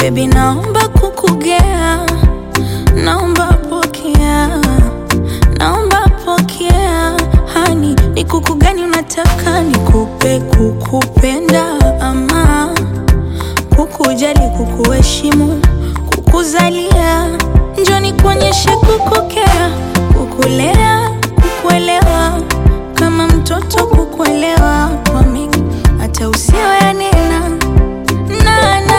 Baby, naomba kukugea, naomba pokea, naomba pokea. Hani, ni kuku gani unataka nikupe? Kukupenda ama kukujali, kukuheshimu, kukuzalia? Njoo nikuonyeshe kukukea, kukulea, kukuelewa, kama mtoto kukuelewa kwa mengi hata usiyoyanena nana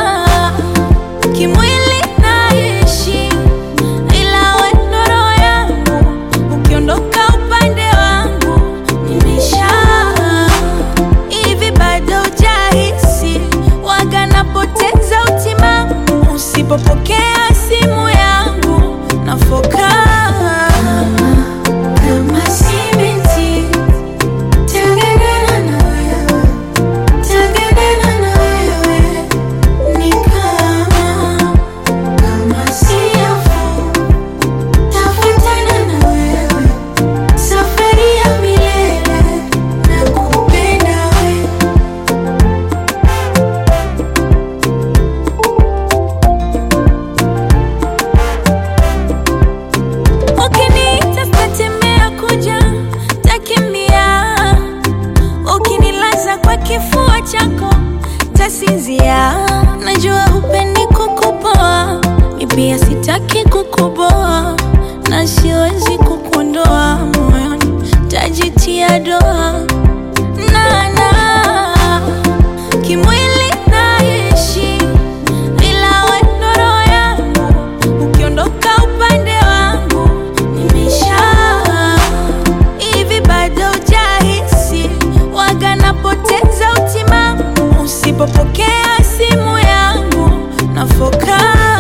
kimwili naishi, ila we ndo roho yangu. Ukiondoka upande wangu nimesha hivi, bado hujahisi waga napoteza utimamu usipopokea simu yangu nafoka kama simiti Tengenena na wewe, tengenena na wewe, ni kama kama siafu, tafuatana na wewe, safari ya milele, nakupenda wewe. Ukiniita sitatemea kuja, takimbia. Ukinilaza kwa kifua chako, tasinzia. Najua hupendi kukupoa, mi pia sitaki kukuboa, na siwezi kukuondoa moyoni, tajitia doa nana kimwili naishi, ila we ndo roho yangu. Ukiondoka upande wangu nimesha hivi, bado hujahisi waga napoteza utimamu usipopokea simu yangu nafoka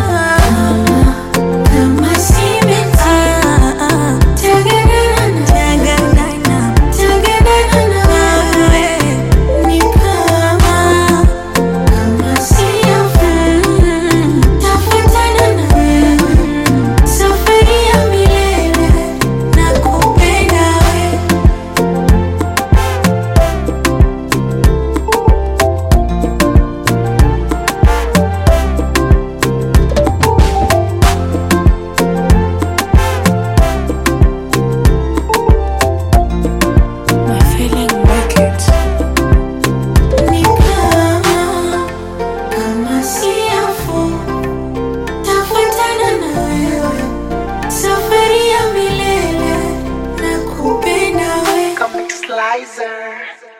kama simiti. Tengenena na- tengenena na wewe, ni kama kama siafu, tafuatana na wewe, safari ya milele, nakupenda wewe. My feeling wicked. Ni kama kama siafu, tafuatana na wewe, safari ya milele, nakupenda wewe. Comic Slicer.